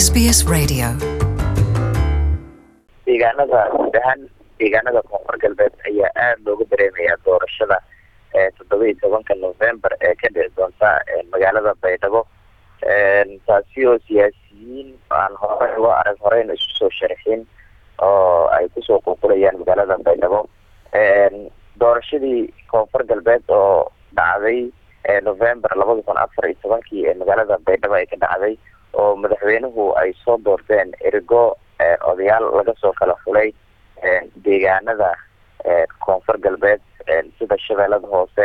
SBS Radio. deegaanada guud ahaan deegaanada koonfur galbeed ayaa aada looga dareemayaa doorashada toddoba iyo tobanka november ee ka dhici doonta magaalada baydhabo taasi oo siyaasiyiin aan horey uga arag horeyna isu soo sharxin oo ay kusoo qulqulayaan magaalada baydhabo doorashadii koonfur galbeed oo dhacday november labada kun afar iyo tobankii ee magaalada baydhabo ay ka dhacday oo madaxweynuhu ay soo doorteen erigo odayaal laga soo kala xulay deegaanada koonfur galbeed sida shabeellada hoose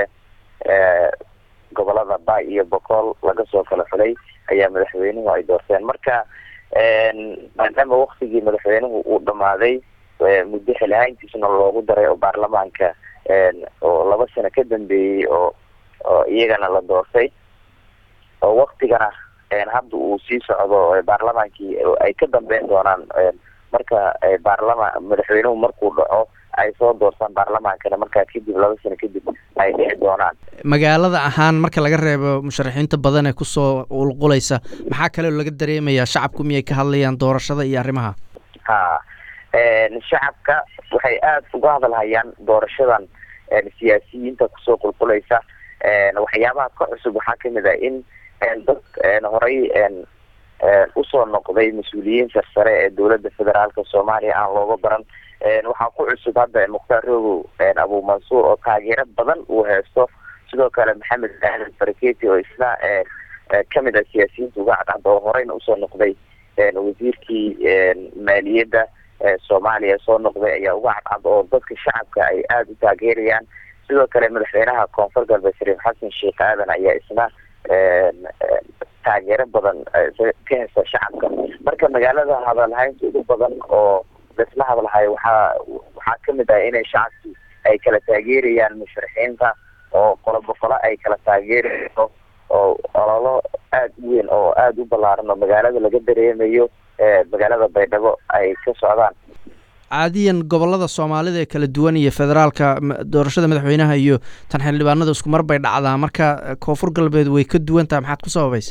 gobolada ba iyo bokool laga soo kala xulay ayaa madaxweynuhu ay doorteen marka maadaama waktigii madaxweynuhu uu dhamaaday muddo xilhayntiisna loogu daray oo baarlamaanka oo laba sano ka dambeeyey oo oo iyagana la doortay oo waktigana hadda uu sii socdo baarlamaankii ay ka dambeyn doonaan marka baarlama madaxweynuhu markuu dhaco ay soo doortaan baarlamaankana markaa kadib laba sano kadib ay dhici doonaan magaalada ahaan marka laga reebo musharaxiinta badan ee kusoo qulqulaysa maxaa kaleo laga dareemayaa shacabku miyay ka hadlayaan doorashada iyo arrimaha ha shacabka waxay aada uga hadalhayaan doorashadan siyaasiyiinta kusoo qulqulaysa waxyaabaha ka cusub waxaa kamid ah in dad horey usoo noqday mas-uuliyiin sarsare ee dowladda federaalka soomaaliya aan looga baran waxaa ku cusub hadda mukhtaar rogow abu mansuur oo taageero badan uu haysto sidoo kale maxamed aadan faraketi oo isna kamid ah siyaasiyiinta uga cadcad oo horeyna usoo noqday wasiirkii maaliyadda soomaaliya soo noqday ayaa uga cadcad oo dadka shacabka ay aada u taageerayaan sidoo kale madaxweynaha koonfur galbeed shariif xasan sheekh aadan ayaa isna taageero badan ka hesta shacabka marka magaalada hadalhaynta ugu badan oo laisla hadalhayo waxaa waxaa kamid ah inay shacabki ay kala taageerayaan musharaxiinta oo qolo boqolo ay kala taageerayso oo ololo aada u weyn oo aada u ballaaran oo magaalada laga dareemayo magaalada baydhabo ay ka socdaan caadiyan gobolada soomaalida ee kala duwan iyo federaalka doorashada madaxweynaha iyo tan xildhibaanada isku mar bay dhacdaa marka koonfur galbeed way ka duwan tahay maxaad ku sababaysa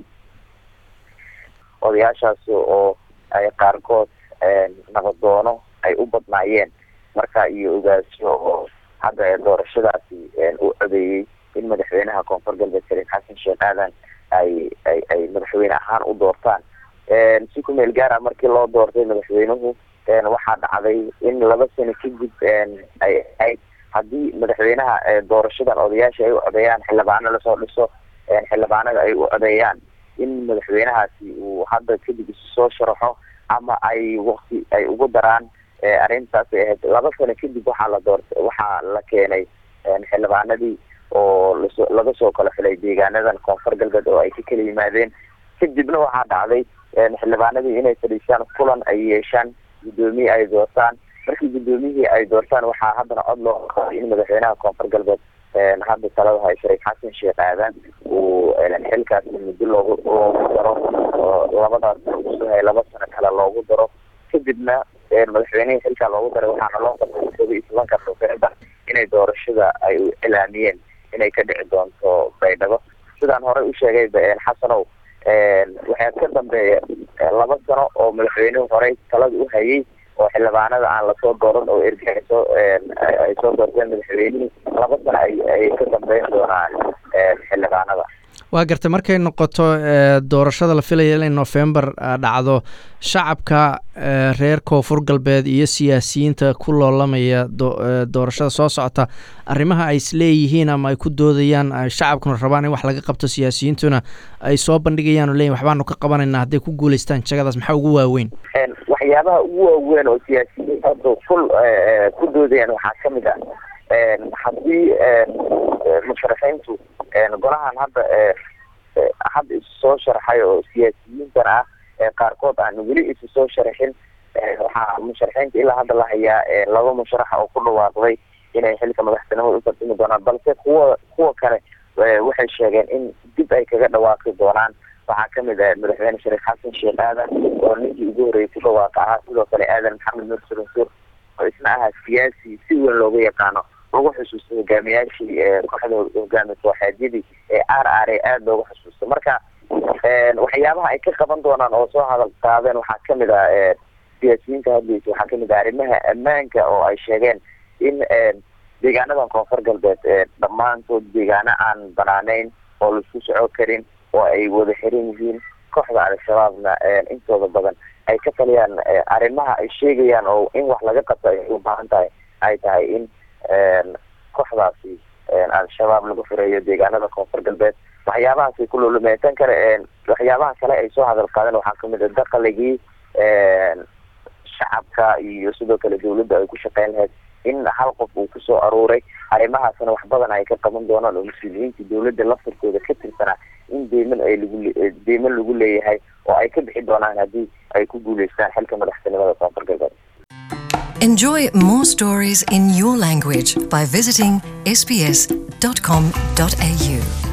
odayaashaasi oo ay qaarkood nabadoono ay u badnaayeen marka iyo ogaasyo oo hadda doorashadaasi u codeeyey in madaxweynaha koonfur galbeed shariif xasan sheekh aadan ay ay ay madaxweyne ahaan u doortaan si ku meel gaara markii loo doortay madaxweynuhu waxaa dhacday in laba sano kadib ay ahayd haddii madaxweynaha doorashadan odayaasha ay u codeeyaan xildhibaano lasoo dhiso xildhibaanada ay u codeeyaan in madaxweynahaasi uu hadda kadib isu soo sharaxo ama ay wakti ay ugu daraan arrintaas ay ahayd laba sano kadib waxaa la doorta waxaa la keenay xildhibaanadii oo laso laga soo kala xilay deegaanadan koonfur galbeed oo ay ka kala yimaadeen kadibna waxaa dhacday xildhibaanadii inay fadhiistaan kulan ay yeeshaan guddoomiye ay doortaan markii guddoomiyihii ay doortaan waxaa haddana cod loo qaday in madaxweynaha koonfur galbeed hadda talada hay shariif xasan sheekh aadan uu xilkaas muddo loogu loogu daro oo labadaas kusuhay laba sano kale loogu daro kadibna madaxweynihii xilkaa loogu daray waxaana loo qabtay todoba iyo tobanka november inay doorashada ay cilaamiyeen inay ka dhici doonto baydhabo sidaan horey u sheegay xasanow waxaa ka dambeeya laba sano oo madaxweynuhu horey talada u hayay oo xildhibaanada aan lasoo dooran oo erga ay soo ay soo doorteen madaxweynihii laba sano ay ay ka dambeyn doonaan xildhibaanada waa gartay markay noqoto doorashada la filaya inay november dhacdo shacabka reer koonfur galbeed iyo siyaasiyiinta ku loolamaya doorashada soo socota arrimaha ay isleeyihiin ama ay ku doodayaan shacabkuna rabaan in wax laga qabto siyaasiyiintuna ay soo bandhigayaan oo leeyihin waxbaanu ka qabanayna hadday ku guuleystaan jagadaas maxaa ugu waaweyn waxyaabaha ugu waaweyn oo siyaasiyiin hadda kul ku doodayaan waxaa kamid ah haddii musharaxiintu golahan hadda hadda isu soo sharaxay oo siyaasiyiintan ah qaarkood aan weli isu soo sharaxin waxaa musharaxiinta ilaa hadda la hayaa laba musharaxa oo ku dhawaaqday inay xilka madaxtinimada u tartimi doonaan balse kuwa kuwa kale waxay sheegeen in dib ay kaga dhawaaqi doonaan waxaa kamid ah madaxweyne shariif xasan sheekh aadan oo ninkii ugu horreeyay ku dhawaaqa ahaa sidoo kale aadan maxamed nur suransuur oo isna ahaa siyaasi si weyn looga yaqaano lagu xusuusto hogaamiyaashii kooxda hogaami kooxeedyadii ee r r a aada looga xusuusto marka waxyaabaha ay ka qaban doonaan oo soo hadal qaadeen waxaa kamid ah siyaasiyiinta hadlaysa waxaa kamid ah arrimaha ammaanka oo ay sheegeen in deegaanadan koonfur galbeed dhammaantood deegaano aan banaaneyn oo laisku soco karin oo ay wada xiran yihiin kooxda al-shabaabna intooda badan ay ka taliyaan arrimaha ay sheegayaan oo in wax laga qabto ay u baahan tahay ay tahay in kooxdaasi al-shabaab lagu fureeyo deegaanada koonfur galbeed waxyaabahaasay ku lulumeyn tan kale waxyaabaha kale ay soo hadal qaadeen waxaa kamid a daqaligii shacabka iyo sidoo kale dawladda ay ku shaqeyn lahayd in hal qof uu kusoo aruuray arrimahaasna wax badan ay ka qaban doonaan oo mas-uuliyiinta dawladda laftirkooda ka tirsanaa in deyman ay lagu deyman lagu leeyahay oo ay ka bixi doonaan haddii ay ku guuleystaan xilka madaxtinimada koonfur galbeed Enjoy more stories in your language by visiting sbs.com.au.